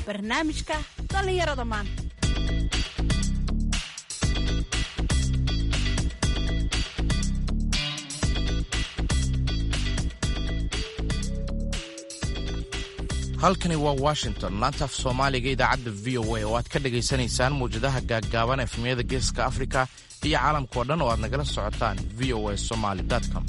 barnaamijka dhallinyarada maanta halkani waa washington laanta af soomaaliga idaacadda v o a oo aad ka dhagaysanaysaan mawjadaha gaaggaaban efmiyada geeska afrika iyo caalamkao dhan oo aad nagala socotaan v o a somaly com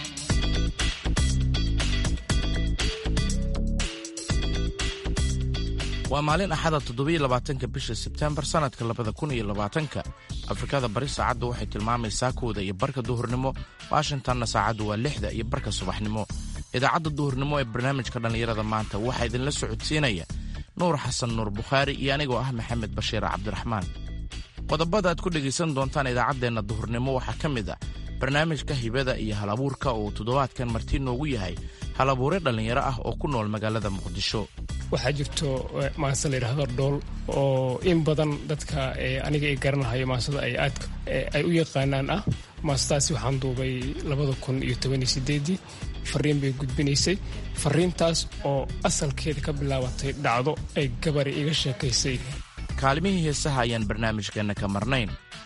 waa maalin axada toddobaiylabaatanka bisha sebtembar sannadka labada kun iyo labaatanka afrikada bari saacaddu waxay tilmaamaysaa kooda iyo barka duhurnimo washingtonna saacaddu waa lixda iyo barka subaxnimo idaacadda duhurnimo ee barnaamijka dhallinyarada maanta waxaa idinla socodsiinaya nuur xasan nuur bukhaari iyo anigoo ah maxamed bashiir cabdiraxmaan qodobada aad ku dhegaysan doontaan idaacaddeenna duhurnimo waxaa ka mid ah barnaamijka hibada iyo halabuurka oo uu toddobaadkan marti noogu yahay halabuure dhallinyaro ah oo ku nool magaalada muqdisho waxaa jirto maanse la yidhaahdo dhool oo in badan dadka aniga ay garanahayo maansada ay aadka ay u yaqaanaan ah maasadaasi waxaan duubay labada kun iyo toban iyo sideedii fariin bay gudbinaysay fariintaas oo asalkeeda ka bilaabatay dhacdo ay gabari iga sheekaysay kaalimihii heesaha ayaan barnaamijkeenna ka marnayn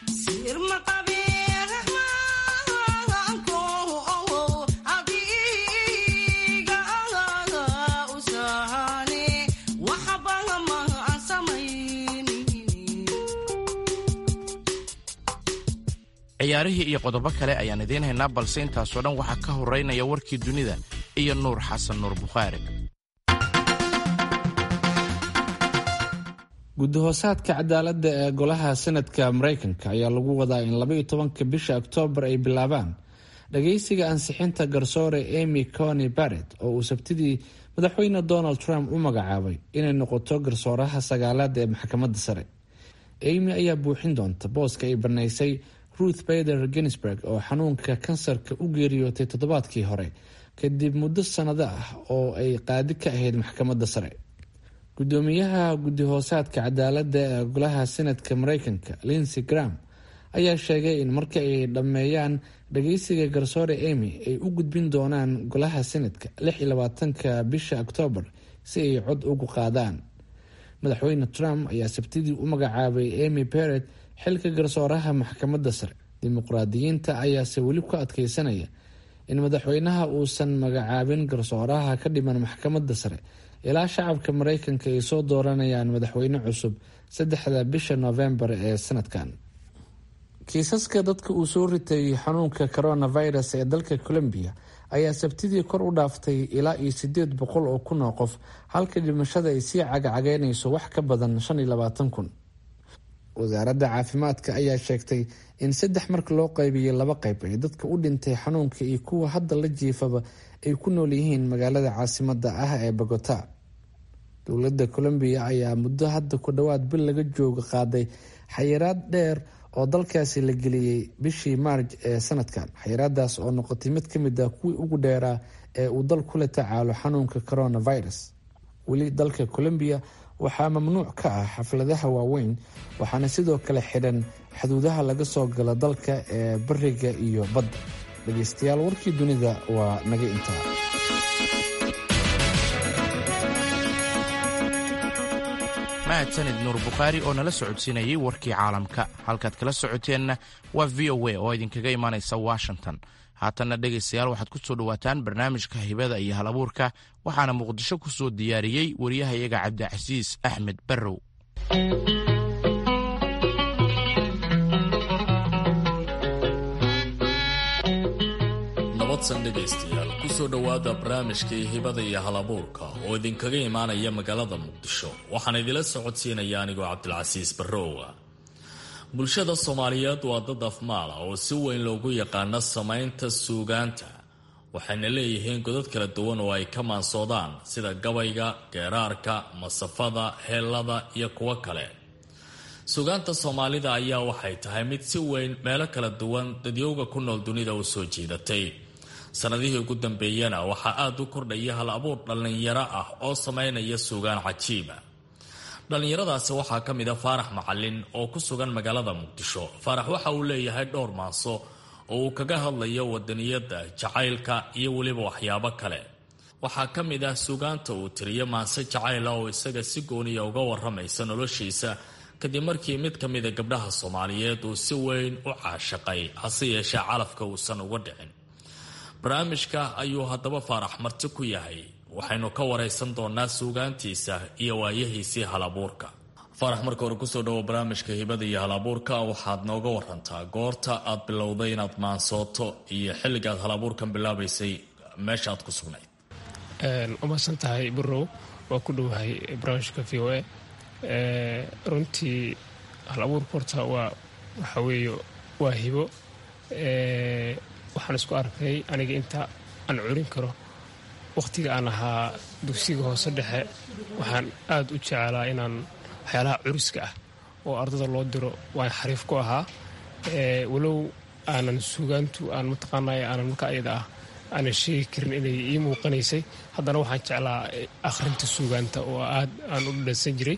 ciyaarihii iyo qodobo kale ayaan idiin haynaa balse intaasoo dhan waxaa ka horeynaya warkii dunida iyo nuur xasan nuur bukhaari gudahoosaadka cadaaladda ee golaha senadka maraykanka ayaa lagu wadaa in labaiyo tobanka bisha oktoobar ay bilaabaan dhageysiga ansixinta garsoore emy cony barrett oo uu sabtidii madaxweyne donald trump u magacaabay inay noqoto garsooraha sagaalaad ee maxkamadda sare emy ayaa buuxin doonta booska ay banaysay ruth bader ginsburg oo xanuunka kansarka u geeriyootay toddobaadkii hore kadib muddo sannado ah oo ay qaadi ka ahayd maxkamadda sare gudoomiyaha guddi-hoosaadka cadaaladda ee golaha senadka maraykanka linsey gram ayaa sheegay in marka ay dhammeeyaan dhageysiga garsoore emy ay u gudbin doonaan golaha senadka lix iyo labaatanka bisha oktoobar si ay cod ugu qaadaan madaxweyne trump ayaa sabtidii u magacaabay emy beret xilka garsooraha maxkamadda sare dimuqraadiyiinta ayaase weli ku adkeysanaya in madaxweynaha uusan magacaabin garsooraha ka dhiman maxkamadda sare ilaa shacabka maraykanka ay soo dooranayaan madaxweyne cusub saddexda bisha noofembar ee sanadkan kiisaska dadka uu soo ritay xanuunka coronavirus ee dalka colombiya ayaa sabtidii kor u dhaaftay ilaa iyo sideed boqol oo kun oo qof halka dhimashada ay sii cagcageynayso wax ka badan shan iyo labaatan kun wasaaradda caafimaadka ayaa sheegtay in saddex marka loo qaybiyey laba qayb ee dadka u dhintay xanuunka iyo kuwa hadda la jiifaba ay ku nool yihiin magaalada caasimada ah ee bogota dowladda colombiya ayaa muddo hadda ku dhowaad bil laga jooga qaaday xayiraad dheer oo dalkaasi la geliyey bishii maarj ee sanadkan xayiraadaas oo noqotay mid ka mid ah kuwii ugu dheeraa ee uu dal kula tacaalo xanuunka coronavirus weli dalka colombiya waxaa mamnuuc ka ah xafladaha waaweyn waxaana sidoo kale xidhan xuduudaha laga soo galo dalka ee bariga iyo badda dhegeystayaal warkii dunida waa naga intaa mahadsanid nuur bukhaari oo nala socodsiinayay warkii caalamka halkaad kala socoteenna waa v o a oo idinkaga imaanaysa washington haatanna dhegaystayaal waxaad ku soo dhowaataan barnaamijka hibada iyo hal abuurka waxaana muqdisho ku soo diyaariyey wariyahayaga cabdicasiis axmed barrow nabadsan dhegaystayaal kusoo dhowaada barnaamijkii hibada iyo hal abuurka oo idinkaga imaanaya magaalada muqdisho waxaan idila socodsiinaya anigoo cabdilcasiis barrowa bulshada soomaaliyeed waa dad afmaala oo si weyn loogu yaqaano samaynta suugaanta waxayna leeyihiin godad kala duwan oo ay ka maansoodaan sida gabayga geeraarka masafada heellada iyo kuwo kale suugaanta soomaalida ayaa waxay tahay mid si weyn meelo kala duwan dadyowga ku nool dunida u soo jiidatay sanadihii ugu dambeeyana waxaa aada u kordhaya hal abuur dhallinyaro ah oo samaynaya suugaan cajiiba dhallinyaradaasi waxaa ka mid a faarax macalin oo ku sugan magaalada muqdisho faarax waxa uu leeyahay dhowr maaso oo uu kaga hadlayo wadaniyadda jacaylka iyo weliba waxyaabo kale waxaa ka mid ah suugaanta uu tiriyo maanse jacayla oo isaga si gooniya uga waramaysa noloshiisa kadib markii mid ka mida gabdhaha soomaaliyeed uu si weyn u caashaqay hase yeeshee calafka uusan uga dhicin barnaamijka ayuu haddaba faarax marti ku yahay waxaynu ka waraysan doonaa suugaantiisa iyo waayahiisii halabuurka faarax marka hore kusoo dhawo barnaamijka hibada iyo halabuurka waxaad nooga warantaa goorta aad bilowday inaad maansooto iyo xilligaad halabuurkan bilaabaysay meesha aad ku sugnayd umaadsan tahay burow waa ku dhowahay barnaamijka v o a runtii halabuurka horta waa waxa weeye waa hibo waxaan isku arkay aniga inta aan curin karo wakhtiga aan ahaa dugsiga hoose dhexe waxaan aada u jeclaa inaan waxyaalaha curiska ah oo ardada loo diro waan xariif ku ahaa walow aanan suugaantu aan mataqaanay aanan marka ayada ah aanan sheegi karin inay ii muuqanaysay haddana waxaan jeclaa akhrinta suugaanta oo aad aan u dhadhansan jiray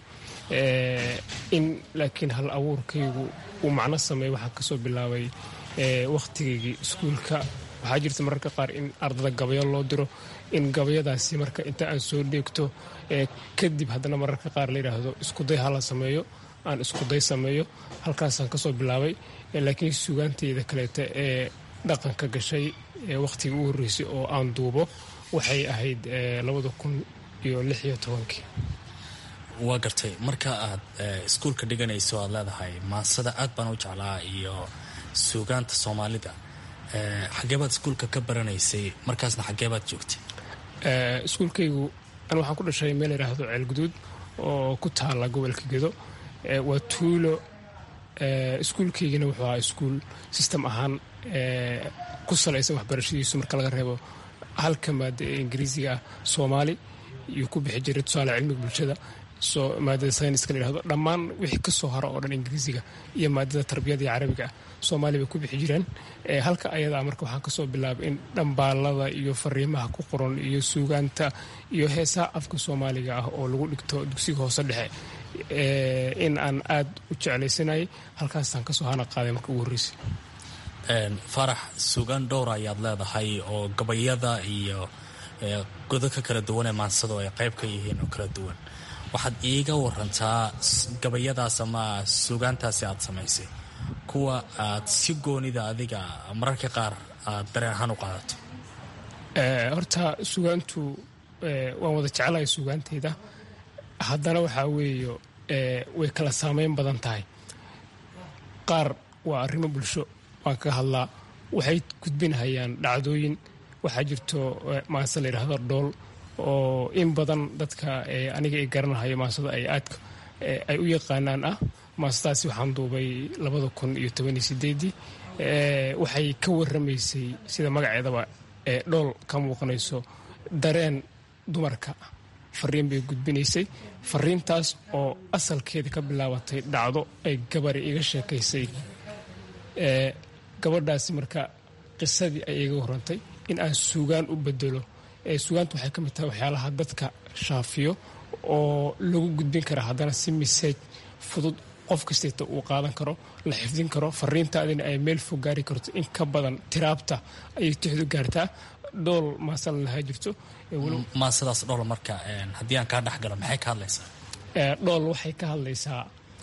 in laakiin hal abuurkaygu uu macno sameey waxaan kasoo bilaabay wakhtigaygii iskuulka waxaa jirta mararka qaar in ardada gabayo loo diro in gabayadaasi marka inta aan soo dheegto kadib haddana mararka qaar la yidhaahdo iskuday hala sameeyo aan iskuday sameeyo halkaasaan kasoo bilaabay laakiin suugaanteyda kaleeta ee dhaqanka gashay wakhtiga u horreysay oo aan duubo waxay ahayd labada kun iyo lix iyo tobankii waa gartay marka aad iskuulka dhiganayso aad leedahay maansada aad baan u jeclaa iyo suugaanta soomaalida xageebaad iskuulka ka baranaysay markaasna xageebaad joogtay iskuulkaygu an waxaan ku dhashay meel yidhaahdo ceelguduud oo ku taala gobolka gedo waa tuulo iskuulkaygina wuxuu ahaa iskuul system ahaan ku salaysan waxbarashadiisu marka laga reebo halka maada ee ingiriisiga ah soomaali iyuu ku bixi jiray tusaale cilmiga bulshada maadada sayniska la yihahdo dhammaan wixii ka soo hara oo dhan ingiriisiga iyo maadada tarbiyada iyo carabiga ah soomaaliya bay ku bixi jireen halka ayadaa marka waxaan kasoo bilaabay in dhambaalada iyo fariimaha ku qoran iyo suugaanta iyo heesaha afka soomaaliga ah oo lagu dhigto dugsiga hoose dhexe in aan aad u jeclaysanayay halkaasaan kasoo hana qaaday marka ugu horreysay faarax suugaan dhowra ayaad leedahay oo gabayada iyo godadka kala duwan ee maansado ay qayb ka yihiin oo kala duwan waxaad iiga warantaa gabayadaas ama suugaantaasi aad samaysay kuwa aad si goonida adiga mararka qaar aad dareen ahaan u qaadato horta suugaantu waan wada jeclahay suugaanteyda haddana waxaa weeyo way kala saameyn badan tahay qaar waa arrimo bulsho waan kaga hadlaa waxay gudbinhayaan dhacdooyin waxaa jirto maase la yidhaahdo dhool oo in badan dadka aniga ay garanahayo maasada ay aadka ay u yaqaanaan ah maasadaasi waxaan duubay labada kun iyo tobaniyo sideedii waxay ka waramaysay sida magaceedaba ee dhool ka muuqanayso dareen dumarka fariin bay gudbinaysay fariintaas oo asalkeeda ka bilaabatay dhacdo ay gabari iga sheekaysay gabadhaasi marka qisadii ay iga warantay in aan suugaan u bedelo suugaanta waxay ka mid tahay waxyaalaha dadka shaafiyo oo lagu gudbin kara haddana si miseej fudud qof kastayta uu qaadan karo la xifdin karo fariintaadina ay meel fog gaari karto in ka badan tiraabta ayay tixdu gaartaa dhool maasala lahaa jirto maasadaas dhool marka haddii aan kaa dhexgalo maxay ka hadlaysaa dhool waxay ka hadlaysaa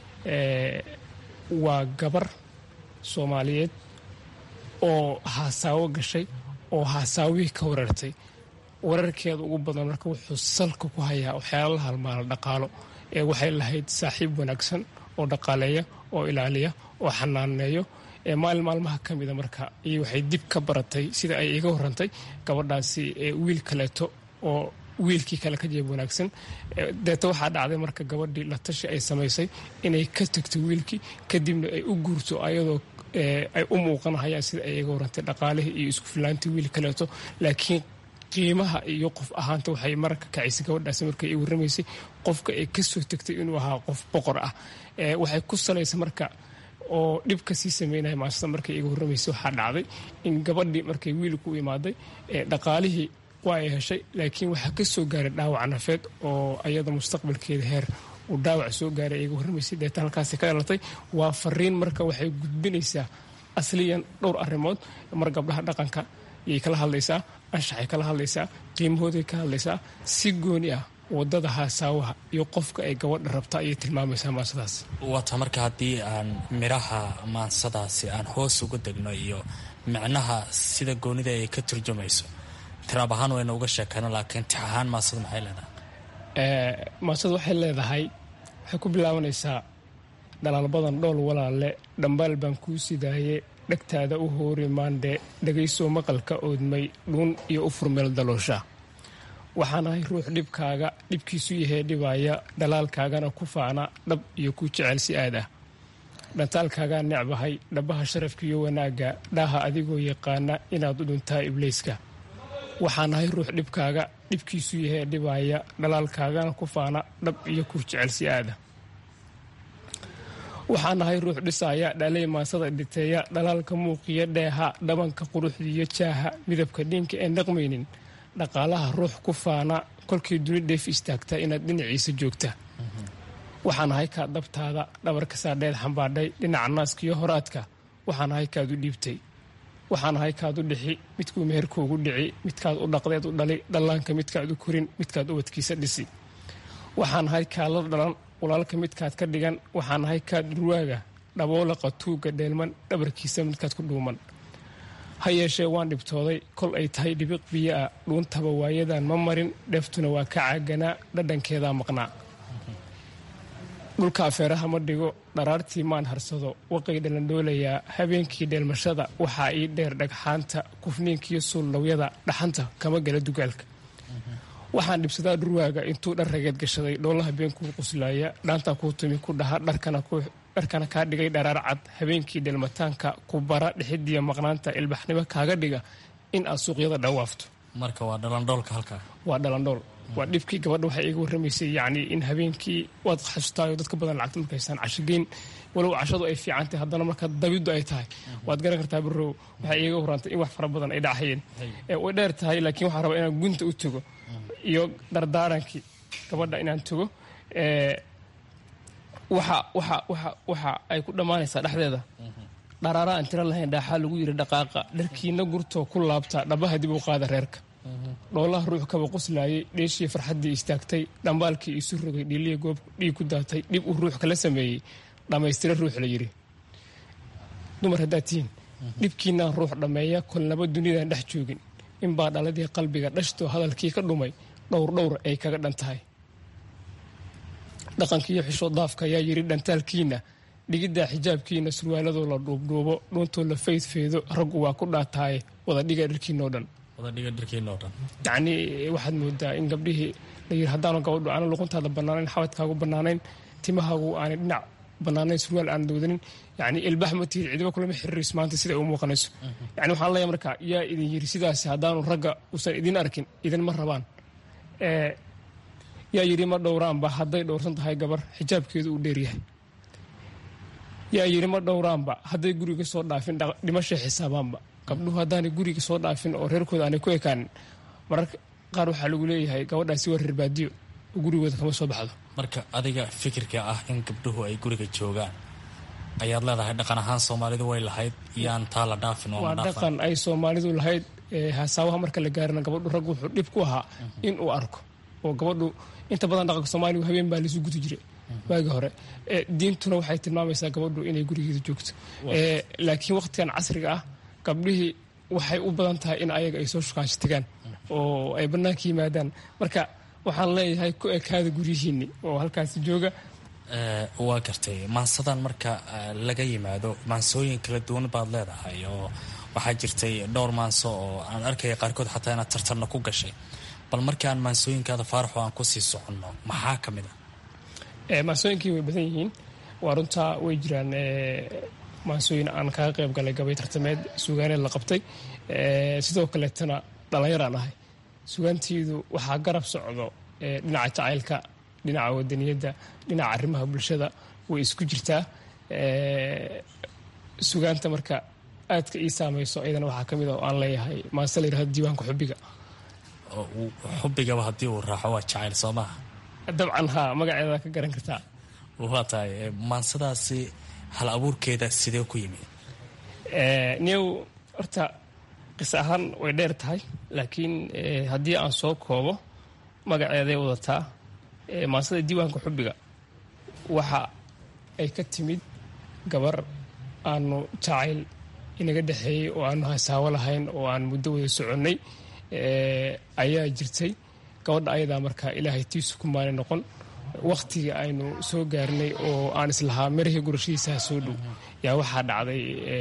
waa gabar soomaaliyeed oo haasaawo gashay oo haasaawihii ka wareertay wararkeeda ugu badan marka wuxuu salka ku hayaa waxyaala la halmaala dhaqaalo ee waxay lahayd saaxiib wanaagsan oo dhaqaaleeya oo ilaaliya oo xanaaneeyo ee maalin maalmaha ka mida marka iyo waxay dib ka baratay sida ay iga warantay gabadhaasi wiil kaleeto oo wiilkii kale ka jeeb wanaagsan deeta waxaa dhacday marka gabadhii la tashi ay samaysay inay ka tagto wiilkii kadibna ay u guurto ayadoo ay u muuqanahayaan sida ay iga warantay dhaqaalihii iyo isku filaantii wiil kaleeto laakiin qiimaha iyo qof ahaanta waxay mararka kacaysay gabadhaasi markay i warramaysay qofka ay kasoo tegtay inuu ahaa qof boqor ah waxay ku salaysa marka oo dhib kasii sameynaya maasada markay iga warramaysay waxaa dhacday in gabadhii markay wiilku u imaaday dhaqaalihii waa ay heshay laakiin waxaa ka soo gaaray dhaawac nafeed oo ayada mustaqbalkeeda heer uu dhaawac soo gaaray iga warramaysay deeta halkaasi ka dhalatay waa fariin marka waxay gudbinaysaa asliyan dhowr arrimood mar gabdhaha dhaqanka yay kala hadlaysaa anshaxay kala hadlaysaa qiimahooday ka hadlaysaa si gooni ah wadada haasaawaha iyo qofka ay gabadha rabta ayay tilmaamaysaa maansadaas waata marka haddii aan midhaha maansadaasi aan hoos uga degno iyo micnaha sida goonida ay ka turjumayso tiraab ahaan wayna uga sheekayno laakiin tix ahaan maansada maxay leedahay maansada waxay leedahay waxay ku bilaabanaysaa dhalaalbadan dhool walaalle dhambaal baan kuu sidaaye dhegtaada u hoori maandhe dhagaysoo maqalka oodmay dhuun iyo u furmeel daloosha waxaanahay ruux dhibkaaga dhibkiisu yahee dhibaaya dhalaalkaagana ku faana dhab iyo ku jecel si aad ah dhantaalkaagaa necbahay dhabbaha sharafka iyo wanaagga dhaaha adigoo yaqaana inaad u dhuntaa ibliiska waxaanahay ruux dhibkaaga dhibkiisu yahee dhibaaya dhalaalkaagana ku faana dhab iyo ku jecel si aad ah waxaanahay ruux dhisaaya dhalay maansada dhiteeya dhalaalka muuqiya dheeha dhabanka quruxdiiyo jaaha midabka dhiinka een dhaqmaynin dhaqaalaha ruux ku faana kolkii duni dheef istaagta inaad dhinaciisa joogta waxaanahay kaa dabtaada dhabarka saadheed xambaadhay dhinaca naaskiyo horaadka waxaanahay kaad u dhiibtay waxaanahay kaad u dhixi midkuu meherkoogu dhici midkaad u dhaqdeed u dhali dhallaanka midkaad u korin midkaad ubadkiisa dhisi waxaanahay kaala dhalan walaalka midkaad ka dhigan waxaanahay kaad dhurwaaga dhaboolaqa tuugga dheelman dhabarkiisa midkaad ku dhuuman ha yeeshee waan dhibtooday kol ay tahay dhibiq biyoa dhuuntaba waayadan ma marin dheeftuna waa ka caaganaa dhadhankeedaa maqnaa dhulka afeeraha ma dhigo dharaartii maan harsado waqay dhalandhoolayaa habeenkii dheelmashada waxaa ii dheer dhagxaanta kufniinkiyo suullawyada dhaxanta kama gala dugaalka waxaan dhibsadaa dhurwaaga intuu dhar rageed gashaday dhoolaha beenkuu quslaaya dhaantaa kuu tumi ku dhaha dharkana kaa dhigay dharaar cad habeenkii dheelmataanka ku bara dhixidiya maqnaanta ilbaxnimo kaaga dhiga in aad suuqyada dhawaafto marka waa dhalandhoolka halkaa waa dhalandhool waa dhibkii gabadha waxay iga warramaysay yacni in habeenkii waad xasutaayo dadka badan lacagta markaysaan cashogeyn walow cashadu ay fiicantahay haddana marka dabiddu ay tahay waad garan kartaa barow waxay iiga warrantay in wax fara badan ay dhacayeen way dheer tahay laakiin waxaan rabaa inaan gunta u tago iyo dardaarankii gabadha inaan tago waxa waxa waxa waxa ay ku dhammaanaysaa dhexdeeda dharaara aan tiro lahayn dhaaxaa lagu yidhi dhaqaaqa dharkiina gurtoo ku laabta dhabaha dib u qaada reerka dhoolaha ruux kaba qoslaayay dheeshii farxaddii istaagtay dhambaalkii isu rogay dhiiliya goob dhiig ku daatay dhib uu ruux kala sameeyey dhammaystira ruux la yidhi dumar haddaad tihiin dhibkiinaan ruux dhammeeya kolnaba dunidan dhex joogin inbaa dhaladii qalbiga dhashtoo hadalkii ka dhumay dhowr dhowr ay kaga dhan tahay dhaqankiiyo xishoo daafka ayaa yidhi dhantaalkiinna dhigiddaa xijaabkiina surwaaladoo la dhuubdhuubo dhuuntoo la faydfeedo raggu waa ku dhaataaye wada dhiga dharkiinoo dhan yacnii waxaad moodaa in gabdhihii layidhi haddaanu gabadhu aana luquntaada bannaanayn xabadkaagu bannaanayn timahaagu aanay dhinac bannaanayn surwaal aan doodanin yacni ilbax ma tihid cidiba kulama xiriiris maanta sida u muuqanayso yani waxaan leeyahay marka yaa idin yidhi sidaasi haddaanu ragga uusan idin arkin idinma rabaan yaa yidhi ma dhowraanba hadday dhowrsan tahay gabar xijaabkeedu uu dheeryahay yaa yidhi ma dhowraanba hadday guriga soo dhaafin dhimashay xisaabaanba gabdhuhu haddaanay guriga soo dhaafin oo reerkooda aanay ku ekaanin mararka qaar waxaa lagu leeyahay gabadhaasi waa reer baadiyo oo gurigooda kama soo baxdo marka adiga fikirka ah in gabdhuhu ay guriga joogaan ayaad leedahay dhaqan ahaan soomaalidu way lahayd iyaan taa la dhaafin waa dhaqan ay soomaalidu lahayd hasaabaha marka la gaarina gabadhu raggu wuxuu dhib ku ahaa in uu arko oo gabadhu inta badan dhaqanka soomaaliga habeen baa laisu guti jiray waagi hore diintuna waxay tilmaamaysaa gabadhu inay gurigeeda joogto laakiin waqtigan casriga ah gabdhihii waxay u badan tahay in ayaga ay soo shukaansho tagaan oo ay bannaanka yimaadaan marka waxaan leeyahay ku ekaada guryihiinni oo halkaasi jooga waa gartay maansadan marka laga yimaado maansooyin kala duwan baad leedahay oo waxaa jirtay dhowr maanso oo aan arkaya qaarkood xataa inaad tartarna ku gashay bal markaan maansooyinkaada faaraxo aan kusii soconno maxaa ka mid ah maansooyinkii way badan yihiin waa runtaa way jiraan maansooyin aan kaga qayb galay gabay tartameed sugaaneed la qabtay sidoo kaleetana dhallinyaraan ahay sugaantiidu waxaa garab socdo dhinaca jacaylka dhinaca wadaniyadda dhinaca arrimaha bulshada way isku jirtaa sugaanta marka aadka ii saamayso ayadana waxaa ka mid a oo aan leeyahay maase la yirahdo diiwaanka xubbiga xubbigaba haddii uu raaxo waa jacayl soo maha dabcan haa magaceeda ka garan kartaa waa tahay maansadaasi hal abuurkeeda sidee ku yimid new horta qisa ahaan way dheer tahay laakiin haddii aan soo koobo magaceeday wadataa maansada diiwaanka xubbiga waxa ay ka timid gabar aanu jacayl inaga dhexeeyey oo aanu hasaawo lahayn oo aan muddo wada soconnay ayaa jirtay gabadha ayadaa markaa ilaahay tiisu ku maani noqon wakhtigii aynu soo gaarnay oo aan islahaa marihii gurashadiisaha soo dhow yaa waxaa dhacday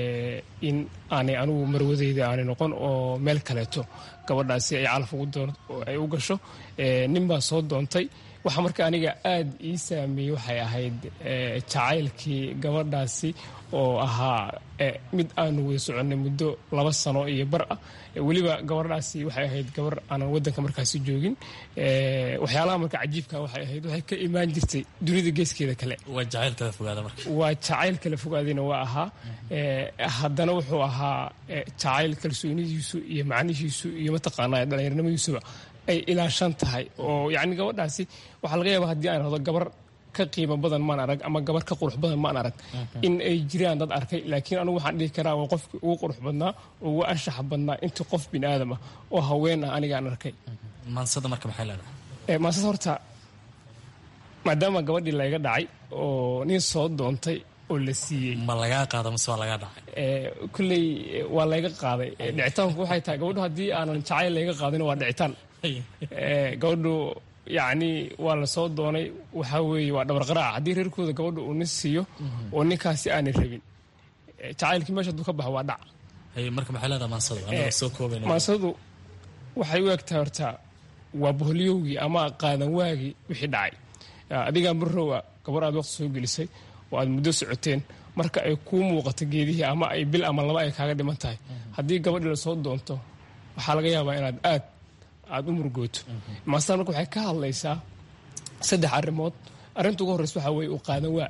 in aanay anugu marwadeyda aanay noqon oo meel kaleeto gabadhaasi ay calaf ay u gasho nin baa soo doontay waxa marka aniga aad ii saameeyey waxay ahayd jacaylkii gabadhaasi oo ahaa mid aanu wada soconnay muddo laba sano iyo bar ah weliba gabadhaasi waxay ahayd gabar aanan wadanka markaasi joogin waxyaalaha marka cajiibka waxay ahayd waxay ka imaan jirtay dunida geeskeeda kale waa jacayl kala fogaada marka waa jacayl kala fogaadayna waa ahaa haddana wuxuu ahaa jacayl kalsoonidiisu iyo macnihiisu iyo mataqaanaa dhallinyarnimadiisuba ay ilaashan tahay oo yacni gabadhaasi waxaa laga yaaba haddii aan hado gabar ka qiimo badan maan arag ama gabar ka qurux badan maan arag in ay jiraan dad arkay laakiin anugu waxaan dhihi karaa waa qofkii ugu qurux badnaa oo ugu anshaxa badnaa intii qof bini aadam ah oo haween ah anigaan arkay maansada marka maxay leedahay maansada horta maadaama gabadhii layga dhacay oo nin soo doontay oo la siiyey ma lagaa qaada mase waa lagaa dhacay kulley waa layga qaaday dhicitaanku waxay tahay gabadhu haddii aanan jacayl layga qaadin waa dhicitaan gabadhu yacni waa la soo doonay waxaa weeye waa dhabarqaraaca haddii reerkooda gabadha uu nin siiyo oo ninkaasi aanay rabin jacaylkii meesha hadduu ka baxo waa dhac marka maxay leedahay maansadu anaga soo koobayna maansadu waxay u egtahay horta waa boholyowgii ama qaadan waagii wixii dhacay adigaa marrowa gabar aad waqti soo gelisay oo aad muddo socoteen marka ay kuu muuqato geedihii ama ay bil ama laba ay kaaga dhiman tahay haddii gabadhii la soo doonto waxaa laga yaabaa inaad aad aada u murgooto maastan marka waxay ka hadlaysaa saddex arrimood arrinta ugu horreysa waxaa weeye u qaadan waa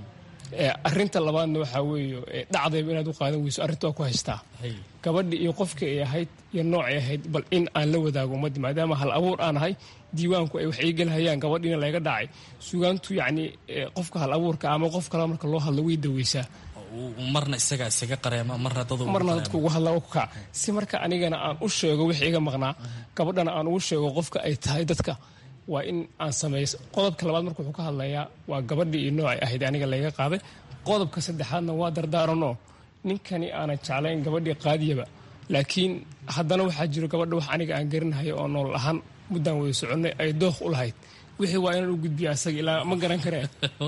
arrinta labaadna waxaa weeye dhacdayba inaad u qaadan weyso arrinta waa ku haystaa gabadhi iyo qofkii ay ahayd iyo noocay ahayd bal in aan la wadaago ummaddi maadaama hal abuur aan ahay diiwaanku ay wax ii gelhayaan gabadhiina layga dhacay sugaantu yacni qofka hal abuurka ama qof kale marka loo hadlo way daweysaa marna isaga isaga qareema marna dad marna dadku ugu hadla u kac si marka anigana aan u sheego wixii iga maqnaa gabadhana aan ugu sheego qofka ay tahay dadka waa in aan sameeyo qodobka labaad marka wuxuu ka hadlayaa waa gabadhii iyo noocay ahayd aniga layga qaaday qodobka saddexaadna waa dardaaranoo ninkani aanan jeclayn gabadhii qaadiyaba laakiin haddana waxaa jiro gabadha wax aniga aan garinahayo oo nool ahaan muddaan wada soconnay ay dooq u lahayd wixii waa inaan u gudbiya asaga ilaa ma garan kareen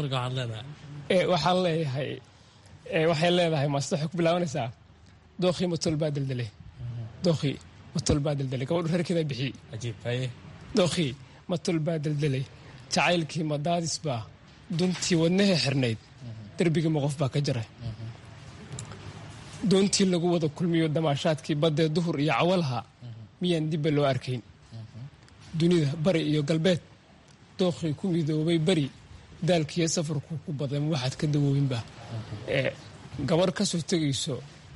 waxaan leeyahay waxay leedahay maasta waxay ku bilaabanaysaa dookhii matol baa deldele dookhii matol baa deldelay gabadhu reerkeeda bixiyey dookhii matol baa deldelay jacaylkii madaadis baa duntii wadnahee xirnayd derbigii ma qof baa ka jaray doontii lagu wada kulmiyo damaashaadkii baddee duhur iyo cawalaha miyaan dibba loo arkayn dunida bari iyo galbeed dookhii ku midoobay beri daalkiiyo safarku ku badan waxaad ka dawoobinba gabarh ka soo tegayso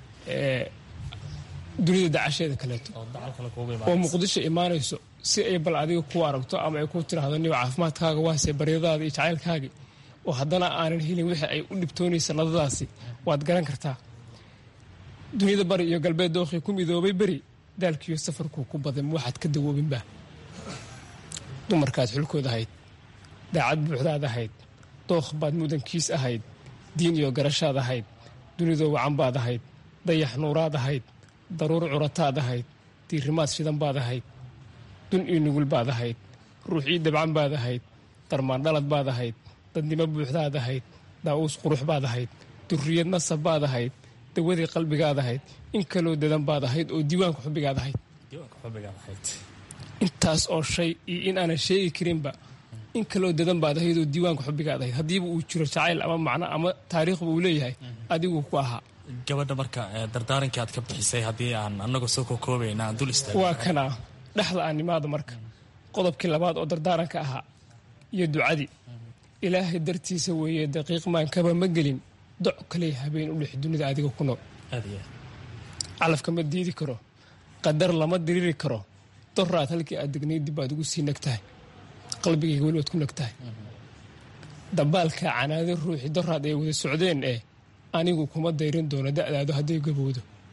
dunida dacasheeda kaleeto oo muqdisho imaanayso si ay bal adiga ku aragto ama ay ku tiraahdo niba caafimaadkaaga waase baryadaada iyo jacaylkaagii oo haddana aanan helin wixii ay u dhibtoonaysa nadadaasi waad garan kartaa dunida bari iyo galbeed dookhii ku midoobay beri daalkiiyo safarku ku badan waxaad ka dawoobinba dumarkaad xulkood ahayd daacad buuxdaad ahayd dookh baad mudankiis ahayd diin iyo garashaad ahayd dunidoo wacan baad ahayd dayax nuuraad ahayd daruur curataad ahayd diirimaad shidan baad ahayd dun iyo nugul baad ahayd ruuxii dabcan baad ahayd darmaandhalad baad ahayd dadnimo buuxdaad ahayd daa'uus qurux baad ahayd durriyad nasab baad ahayd dawadii qalbigaad ahayd in kaloo dadan baad ahayd oo diiwaanka xubbigaad ahayd intaas oo shay iyo in aanan sheegi karinba in kaloo dadan baad ahayd oo diiwaanka xubbigaad ahayd haddiiba uu jiro jacayl ama macno ama taariikhba uu leeyahay adiguu ku ahaa gabadha marka dardaarankii aad ka bixisay haddii aan anagoo soo kokoobayna aan dul istaag waa kanaa dhexda aan nimaada marka qodobkii labaad oo dardaaranka ahaa iyo ducadii ilaahay dartiisa weeye daqiiq maankaba ma gelin doc kaley habeen u dhex dunida adiga ku nool calafka ma diidi karo qadar lama diriri karo doraad halkii aad degnayd dib baad ugu sii nagtahay qalbigayga weli waad ku nagtahay dabaalka canaado ruuxii doraad ay wada socdeen ee anigu kuma dayrin doono da'daadu hadday gabowdo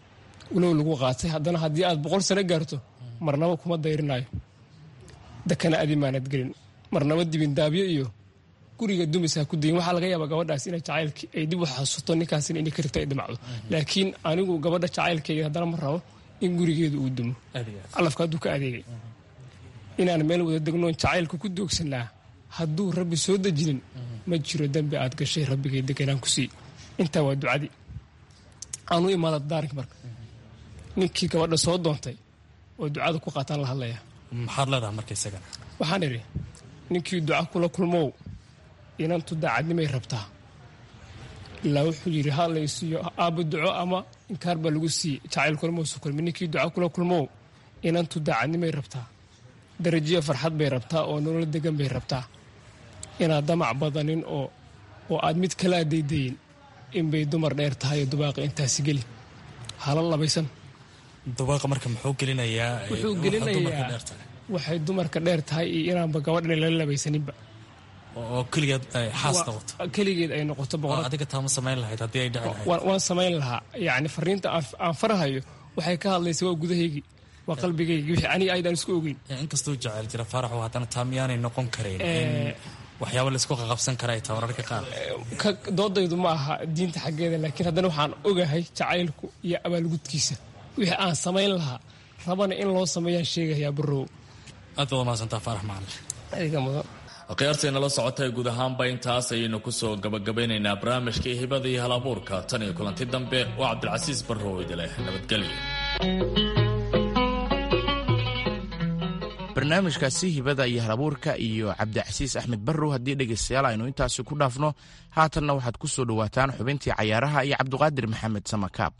walow lagu qaatay haddana haddii aad boqol sano gaarto marnaba kuma dayrinayo dakana adimaanad gelin marnaba dibindaabyo iyo guriga dumis ha ku dayin waxaa laga yaabaa gabadhaas ina jacaylki ay dib u xasuusto ninkaasina inay ka rigto ay dhimacdo laakiin anigu gabadha jacaylkeyga haddana ma rabo in gurigeedu uu dumo calafka hadduu ka adeegay inaan meel wada degnoon jacaylka ku doogsanaa hadduu rabbi soo dejinin ma jiro dembi aad gashay rabbigay deganaan ku sii intaa waa ducadii aan u imaada daarinka marka ninkii gabadha soo doontay oo ducada ku qaataan la hadlaya maxaad leedahay marka isagana waxaan idhi ninkii duca kula kulmow inantu daacadnimay rabtaa ilaa wuxuu yidhi ha laysiiyo aabba duco ama inkaar baa lagu siiyey jacayl kulmousu kulmi ninkii duca kula kulmow inantu daacadnimay rabtaa darajiya farxad bay rabtaa oo nolol degan bay rabtaa inaad damac badanin oo oo aad mid kalaa daydayin inbay dumar dheer tahay oo dubaaqa intaasi geli hala labaysan dubaaqa marka muxuu gelinayaa wuxuu gelinayaa waxay dumarka dheer tahay iyo inaanba gabadhan lala labaysaninba oo keligeed xaas noqoto keligeed ay noqoto boqor adiga taama samayn lahayd haddii ay dhici lahayd waan samayn lahaa yacni fariinta aan farahayo waxay ka hadlaysa waa gudahaygii waa qalbigaygi wixii aniga aydaan isku ogeyn inkastuu jecel jira faaraxu haddana taa miyaanay noqon karayn in waxyaaba laysku qaqabsan kara ay taa wararka qaar doodaydu ma aha diinta xaggeeda laakiin haddana waxaan ogahay jacaylku iyo abaalgudkiisa wixii aan samayn lahaa rabana in loo sameeyaan sheegayaa barow aad baad umahadsantaa faarax macalin adiga mudan akhyaarteenala socotay guud ahaanba intaas ayaynu kusoo gabagabeynaynaa barnaamijkii hibada iyo halabuurka tan iyo kulanti dambe oo cabdilcasiis barrow idileh nabadgelyo barnaamijkaasi hibada iyo halabuurka iyo cabdicasiis axmed barrow haddii dhegaystayaal aynu intaasi ku dhaafno haatanna waxaad ku soo dhowaataan xubintii cayaaraha iyo cabdiqaadir maxamed samakaab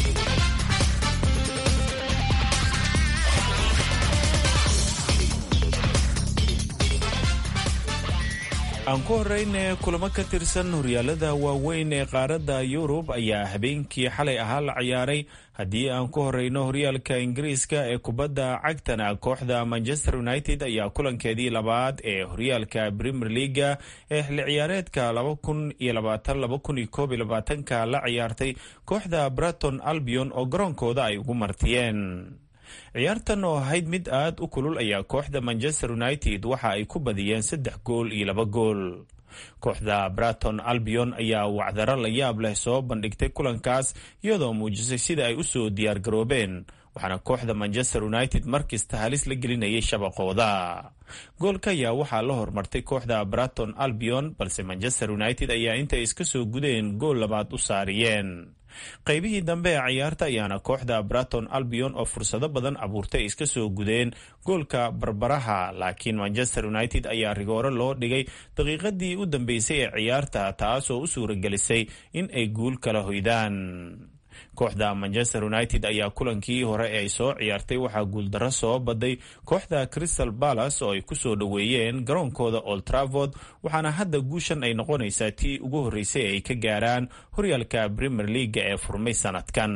aan ku horeyne kulamo ka tirsan horyaalada waaweyn ee qaaradda yurub ayaa habeenkii xalay ahaa la ciyaaray haddii aan ku horeyno horyaalka ingiriiska ee kubadda cagtana kooxda manchester united ayaa kulankeedii labaad ee horyaalka premier leaga ee xilli ciyaareedka ka la ciyaartay kooxda braton albion oo garoonkooda ay ugu martiyeen ciyaartan oo ahayd mid aad u kulul ayaa kooxda manchester united waxa ay ku badiyeen saddex gool iyo laba gool kooxda braton albion ayaa wacdaro la yaab leh soo bandhigtay kulankaas iyadoo muujisay sida ay usoo diyaar garoobeen waxaana kooxda manchester united markasta halis la gelinayay shabaqooda goolka ayaa waxaa la hormartay kooxda braton albion balse manchester united ayaa intay iska soo gudeen gool labaad u saariyeen qaybihii dambe ee ciyaarta ayaana kooxda braton albion oo fursado badan abuurtay iska soo gudeen goolka barbaraha laakiin manchester united ayaa rigooro loo dhigay daqiiqadii u dambeysay ee ciyaarta taasoo u suuragelisay in ay guul kala hoydaan kooxda manchester united ayaa kulankii hore ee ay soo ciyaartay waxaa guuldarro soo baday kooxda crystal balas oo ay kusoo dhoweeyeen garoonkooda old travord waxaana hadda guushan ay noqonaysaa tii ugu horreysay ay ka gaaraan horyaalka premier leaga ee furmay sanadkan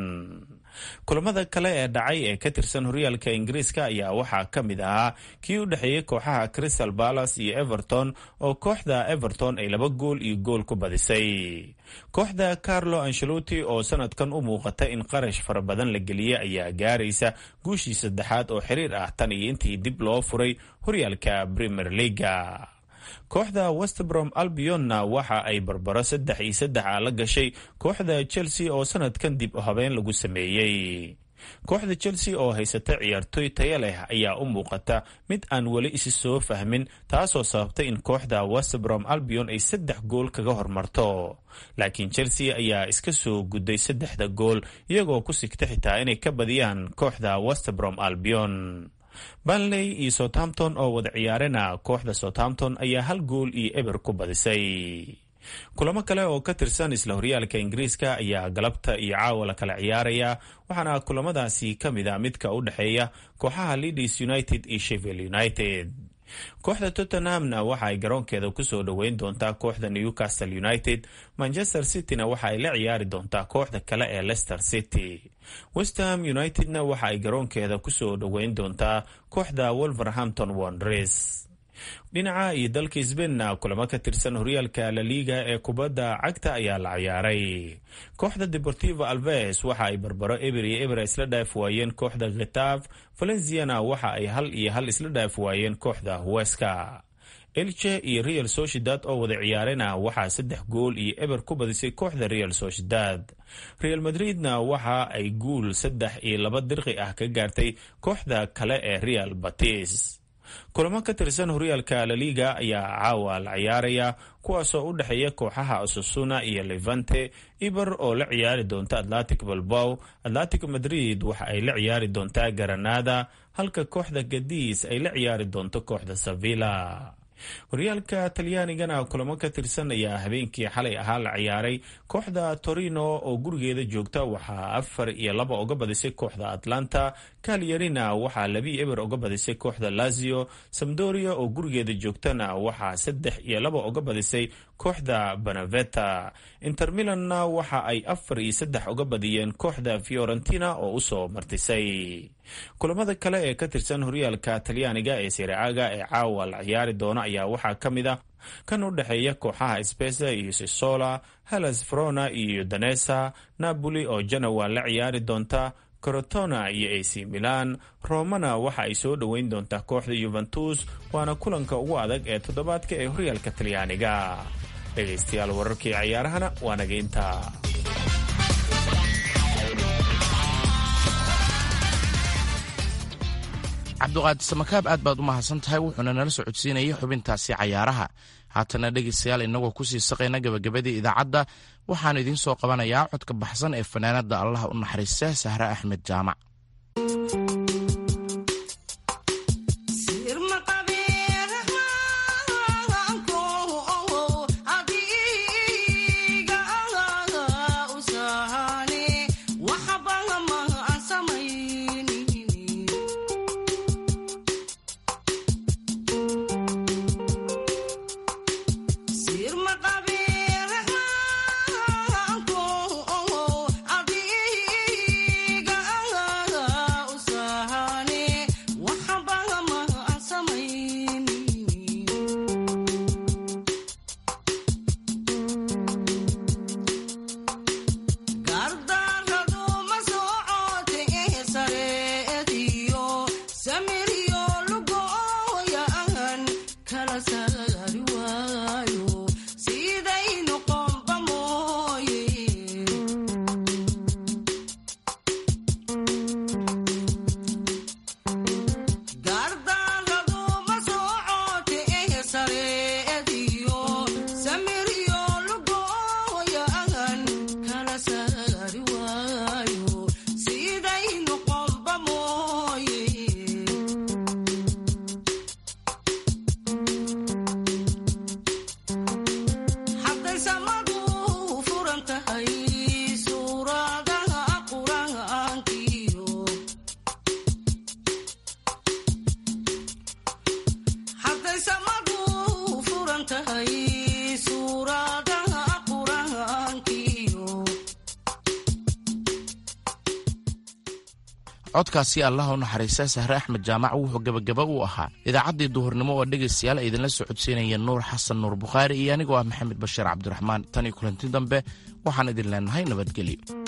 kulamada kale ee dhacay ee ka tirsan horyaalka ingiriiska ayaa waxaa ka mid ahaa kii u dhexeeyey kooxaha crystal balas iyo everton oo kooxda everton ay laba gool iyo gool ku badisay kooxda carlo ancelotti oo sanadkan u muuqata in qarash fara badan la geliyey ayaa gaaraysa guushii saddexaad oo xiriir ah tan iyo intii dib loo furay horyaalka premier leaga kooxda westbrom albionna waxa ay barbaro saddex iyo saddex a la gashay kooxda chelsea oo sanadkan dib u habeen lagu sameeyey kooxda chelsea oo haysata ciyaartoy taya leh ayaa u muuqata mid aan weli isi soo fahmin taasoo sababtay in kooxda westbrom albion ay saddex gool kaga hormarto laakiin chelsea ayaa iska soo gudday saddexda gool iyagoo ku sigta xitaa inay ka badiyaan kooxda westbrom albion banley iyo southampton oo wada ciyaarena kooxda southampton ayaa hal gool iyo eber ku badisay kulamo kale oo ka tirsan isla horyaalka ingiriiska ayaa galabta iyo caawa la kala ciyaaraya waxaana kulamadaasi ka mid a midka u dhexeeya kooxaha leadis united iyo shevil united kooxda tottenhamna waxa ay garoonkeeda kusoo dhoweyn doontaa kooxda newcastle united manchester cityna waxa ay la ciyaari doontaa kooxda kale ee leicester city westham unitedna waxa ay garoonkeeda kusoo dhoweyn doontaa kooxda wolverhampton wondres dhinaca iyo dalka sbainna kulamo ka tirsan horyaalka laliga ee kubadda cagta ayaa la ciyaaray kooxda deportivo alves waxa ay barbaro eber iyo eber isla dhaaf waayeen kooxda khitaaf valenciana waxa ay hal iyo hal isla dhaaf waayeen kooxda huweska elche iyo real sociedad oo wada ciyaarena waxaa saddex gool iyo eber ku badisay kooxda real sociedad real madridna waxa ay guul saddex iyo laba dirqi ah ka gaartay kooxda kale ee real batis kulamo ka tirsan horyaalka laliga ayaa caawa la ciyaaraya kuwaasoo u dhexeeya kooxaha asusuna iyo levante iber oo la ciyaari doonta atlantic balbow atlantic madrid waxa ay la ciyaari doontaa garanada halka kooxda gadiis ay la ciyaari doonto kooxda sevilla horyaalka talyaanigana kulamo ka tirsan ayaa habeenkii xalay ahaa la ciyaaray kooxda torino oo gurigeeda joogta waxaa afar iyo laba uga badisay kooxda atlanta kalyarina waxaa labii eber uga badisay kooxda lazio samdoria oo gurigeeda joogtana waxaa saddex iyo laba uga badisay kooxda banaveta inter milanna waxa ay afar iyo saddex uga badiyeen kooxda fiorentina oo usoo martisay kulamada kale ee ka tirsan horyaalka talyaaniga ee siraaga ee caawa la ciyaari doona ayaa waxaa ka mid a kan u dhexeeya kooxaha spesa iyo sisola halas frona iyo danesa napoli oo janowa la ciyaari doonta corotona iyo ac milan romana waxa ay soo dhoweyn doontaa kooxda yuventus waana kulanka ugu adag ee toddobaadka ee horyaalka talyaaniga dhegaystayaal wararkii cayaarahana waa naga intaa cabdiqaadi samakaab aad baad u mahadsan tahay wuxuuna nala socodsiinayay xubintaasi cayaaraha haatana dhegaystayaal inagoo kusii saqayna gabagabadii idaacadda waxaan idiin soo qabanayaa codka baxsan ee fanaanada allaha u naxariista sahre axmed jaamac codkaasi allah u naxariista sahre axmed jaamac wuxuu gebagaba u ahaa idaacaddii duhurnimo oo dhegaystayaal ay idinla socodsiinaya nuur xasan nuur bukhaari iyo anigoo ah maxamed bashiir cabdiraxmaan tan iyo kulanti dambe waxaan idin leenahay nabadgelyo